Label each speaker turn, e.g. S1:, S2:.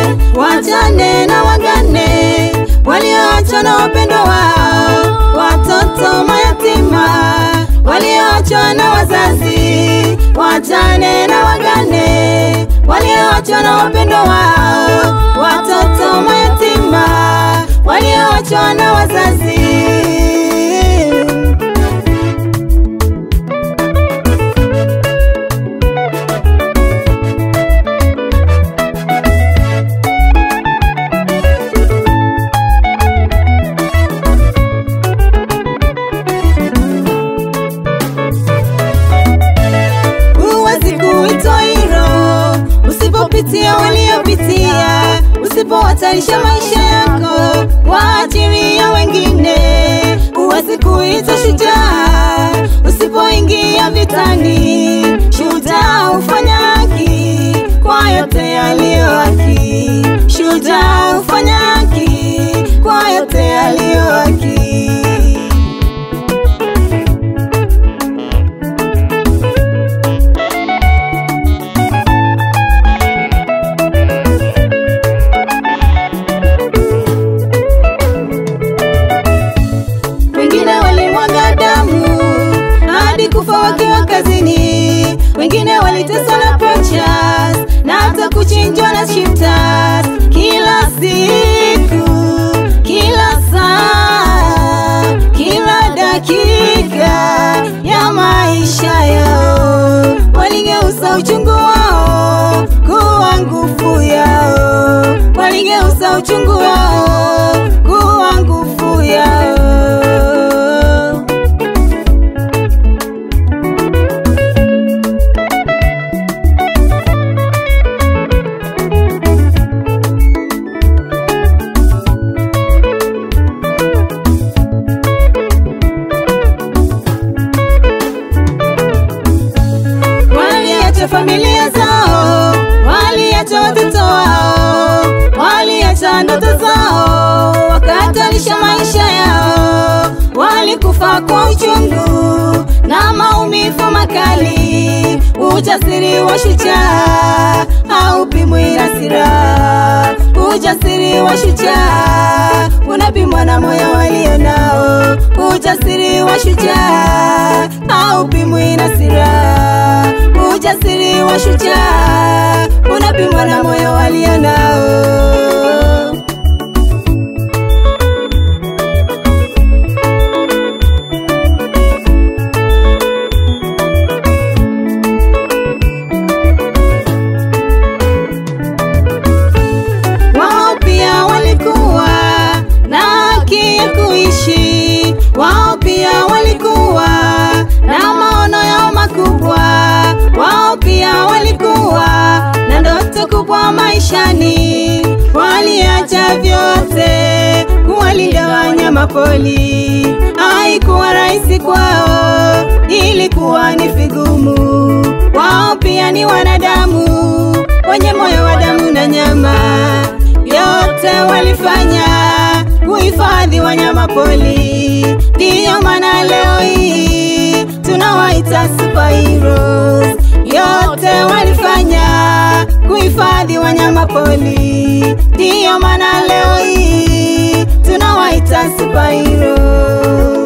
S1: wajane na wagane walioachwa na wapendwa wao, watoto mayatima walioachwa na wazazi, wajane na wagane walioachwa na wapendwa wao, watoto mayatima walioachwa na wazazi. huwezi kuitwa hilo usipopitia waliopitia, usipohatarisha maisha yako kwa ajili ya wengine. Huwezi kuitwa shujaa usipoingia vitani. Shujaa hufanya haki kwa yote yaliyo haki. Shujaa hufanya haki kwa yote yaliyo haki. wengine walimwaga damu hadi kufa wakiwa kazini, wengine waliteswa na poachers na hata kuchinjwa na shifters kila siku, kila saa, kila dakika ya maisha yao. Waligeuza uchungu wao kuwa nguvu yao, waligeuza uchungu wao kuwa nguvu yao. waliacha familia zao, waliacha watoto wao, waliacha ndoto zao, wakahatarisha maisha yao, walikufa kwa uchungu na maumivu makali. Ujasiri wa shujaa haupimwi na silaha, ujasiri wa shujaa unapimwa na moyo walio nao. Ujasiri wa shujaa haupimwi na silaha, ujasiri wa shujaa unapimwa na moyo walio nao. wao pia walikuwa na haki ya kuishi, wao pia walikuwa na maono yao makubwa, wao pia walikuwa na ndoto kubwa maishani, waliacha vyote kuwalinda wanyama pori. Haikuwa rahisi kwao, ilikuwa ni vigumu. Wao pia ni wanadamu wenye moyo wa damu na nyama, yote walifanya kuhifadhi wanyama pori. Ndiyo maana leo hii tunawaita superheroes. Yote walifanya kuhifadhi wanyama pori. Ndiyo maana leo hii tunawaita superheroes.